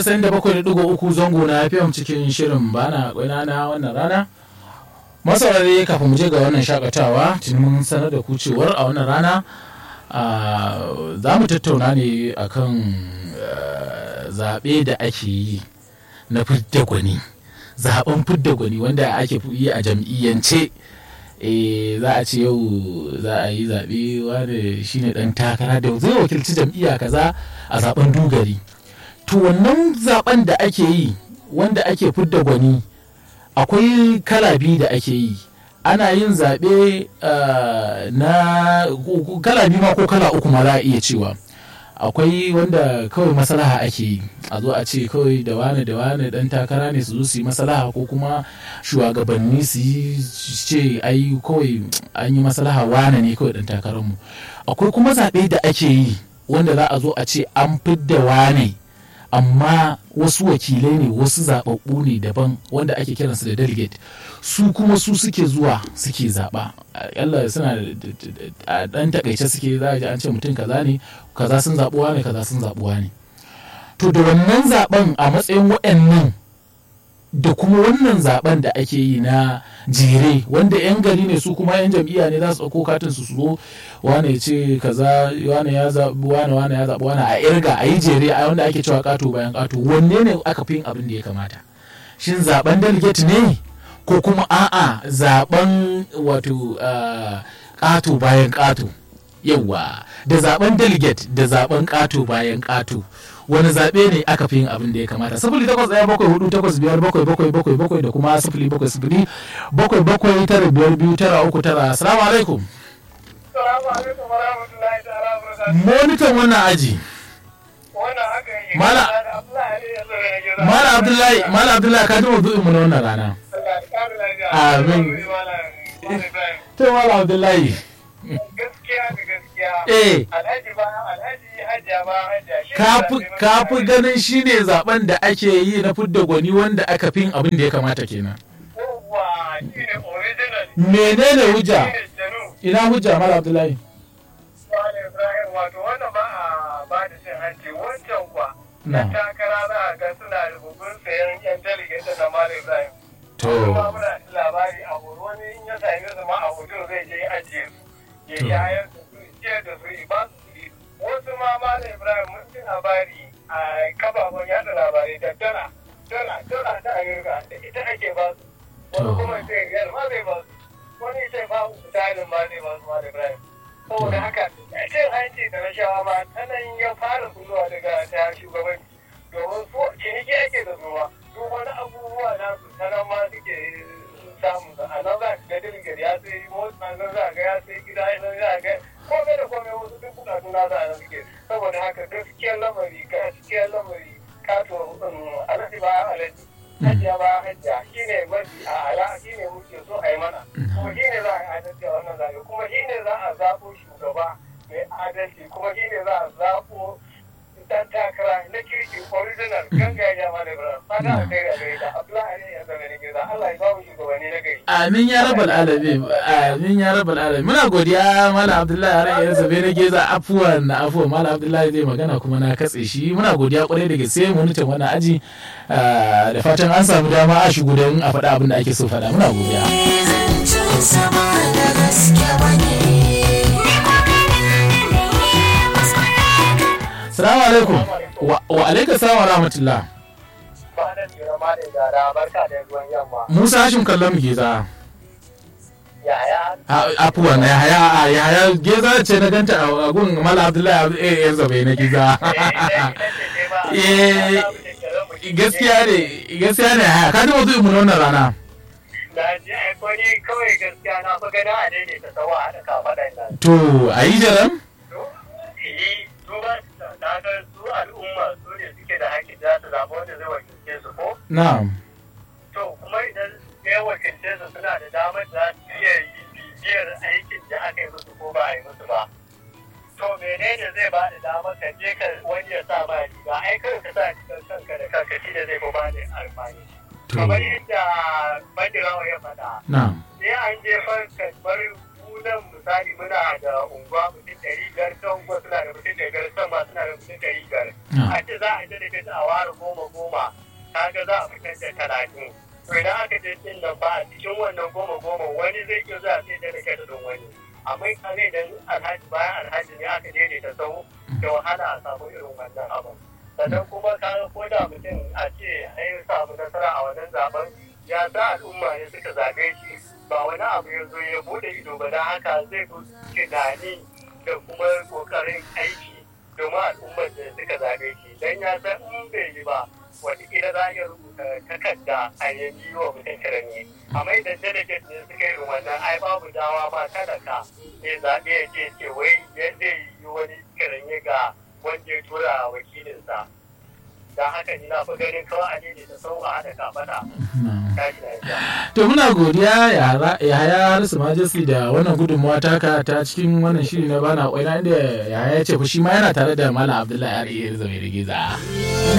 San da bakwai da ɗigo uku zango na FM cikin shirin bana kwaina na wannan rana. Masaurare kafin mu je ga wannan shakatawa tuni mun sanar da ku cewar a wannan rana za mu tattauna ne akan zaɓe da ake yi na fidda gwani. Zaɓen fidda gwani wanda ake yi a jam'iyyance. eh za a ce yau za a yi zaɓe wanda shine ɗan takara da zai wakilci jam'iyya kaza a zaɓen dugari to wannan zaɓen da ake yi wanda ake fidda gwani akwai kala biyu da ake yi ana yin zaɓe na kala biyu ma ko kala uku ma za a iya cewa akwai wanda kawai maslaha ake yi a zo a ce kawai da wane da wane dan takara ne su zo su yi maslaha ko kuma shugabanni su yi ce ai kawai an yi maslaha wane ne kawai dan takararmu akwai kuma zaɓe da ake yi wanda za a zo a ce an fidda wane amma wasu wakilai ne wasu zaɓaɓɓu ne daban wanda ake kiransu da delegate su kuma su suke zuwa suke zaɓa yalla suna a ɗan takaice suke za a ji an ce mutum kaza ne kaza sun zaɓuwa ne kaza sun zaɓuwa ne to da wannan zaɓen a matsayin waɗannan da kuma wannan zaben da ake yi na jere wanda 'yan gari ne su kuma 'yan jam'iyya ne za su ɗauko katin su zo wane ce kaza wane ya zaɓi wane wane ya zaɓi wane a irga a yi jere a wanda ake cewa ƙato bayan ƙato wanne ne aka fi yin abin da ya kamata shin zaben delegate ne ko kuma a'a zaben wato ƙato bayan ƙato yawa da zaben delegate da zaben ƙato bayan ƙato wani zaɓe ne aka fi yin abin da ya kamata sifili takwas ɗaya bakwai hudu takwas biyar bakwai bakwai bakwai bakwai da kuma sifili bakwai sifili bakwai bakwai tara biyar biyu tara uku tara assalamu alaikum monitan wannan aji mala mala abdullahi mala abdullahi ka ji maudu'in mu na wannan rana amin to mala abdullahi gaskiya da gaskiya eh alhaji ba alhaji hajiya ba hajiya kafi ganin shine zaben da ake yi na fidda gwani wanda aka fi abin da ya kamata kenan Yawwa, shi ne original. menene hujja Shi ne janu. ina hujja mala abdullahi Malam Ibrahim wato wannan ba a ba da cin hanci wancan kwa. Na. Na takara za a ga suna rubutun sayan yan delegate na Malam Ibrahim. to Kuma muna da labari a horo wani in ya sami su ma a hoto zai je ajiye su. Ya To. yi ayar da su, ciyar da su, ba su kuɗi. Wasu ma Malam Ibrahim mun ji labari a kafafen yada labarai da dala. Dala, dala ta Amurka da ita ake ba su. Wani To. kuma sai riyal ma zai ba su. Wani sai ba su misalin ma zai ba su Malam Ibrahim. Saboda haka cin hanci da rashawa ma ta nan ya fara kulluwa daga ta shugabanci. Domin su ciniki ake da zuwa. Duk wani abubuwa na su ta nan ma suke samu a nan za ka ga dirgir ya sai motsa nan za ga ya sai gida nan za ga komai da komai wasu duk bukatu na za a nan suke saboda haka gaskiyar lamari gaskiyar lamari kato alhaji ba alhaji hajiya ba hajiya shi ne mafi a ala shi ne muke so a yi mana kuma shi ne za a yi adalci a wannan zaɓe kuma shi ne za a zaɓo shugaba mai adalci kuma shi ne za a zaɓo dan takara na kirki original gangaja ma da bra fata a kai da gare ta abdullahi ya zama ne gida Allah ya ba mu shugabanni na gari amin ya rabal alamin amin ya rabal alamin muna godiya malam abdullahi a ran zabe na geza afuwan na afuwan malam abdullahi zai magana kuma na katse shi muna godiya kwarai da gaske monitan wannan aji ah, da fatan an samu dama a shigo don a faɗa abin da ake so faɗa muna godiya zancen sama da gaske bane salamu alaikum wa wa alaikum salam wa rahmatullah ba da tsira ma da gara barka da ruwan yamma musa hashim kallon mu geza yaya A- afuwan na yahaya a yahaya geza ce na ganta a gun malam abdullahi eh yan zabe na geza Eh, gaskiya ne gaskiya ne yahaya ka ji wasu mu na wannan rana na ji ai ko ni kawai gaskiya na fi gani a daidaita sawa a da kafaɗan nan to a yi jaram eh duba na ga su al'umma su ne suke da haƙƙi za su zaɓa wanda zai wakilce su ko na'am to kuma idan ya wakilce su suna da damar da za su iya bibiyar aikin da aka yi musu ko ba a yi musu ba to menene zai ba da damar ka je ka wani ya sa ma riga ai kawai ka sa rigar kanka da kanka shi da zai fi ba da amfani to kamar yadda badirawa ya faɗa na'am sai an je farka bar sunan misali muna da unguwa mutum ɗari biyar can kuma suna da mutum ɗari biyar can ma suna da mutum ɗari biyar Ah. a ce za a delegate a ware goma goma kaga za a fitar da talatin to idan aka je din nan ba a cikin wannan goma goma wani zai iya zuwa sai delegate din wani amma kaga idan alhaji bayan alhaji ne aka daidaita sau da wahala a samu irin wannan abin sannan kuma kaga ko da mutum a ce an samu nasara a wannan zaben ya sa al'umma ne suka zabe shi ba wani abu ya zo ya bude ido ba don haka zai fi tunani da kuma kokarin aiki domin al'ummar da suka zabe shi don ya san in bai yi ba wataƙila za a iya rubuta takarda a yanzu wa mutum kirani amma idan delegate ne suka yi wannan ai babu dawa ma talaka ne zaɓe ya ce ce wai yadda yi wani kirani ga wanda ya tura wakilinsa don haka ni na fi ganin kawai a ne da sau a haɗa kafaɗa tashi lafiya. to muna godiya yahaya harisu majesty da wannan gudunmawa taka ta cikin wannan shiri na bana kwaina inda yahaya ya ce fa shi ma yana tare da malam abdullahi ari zaure giza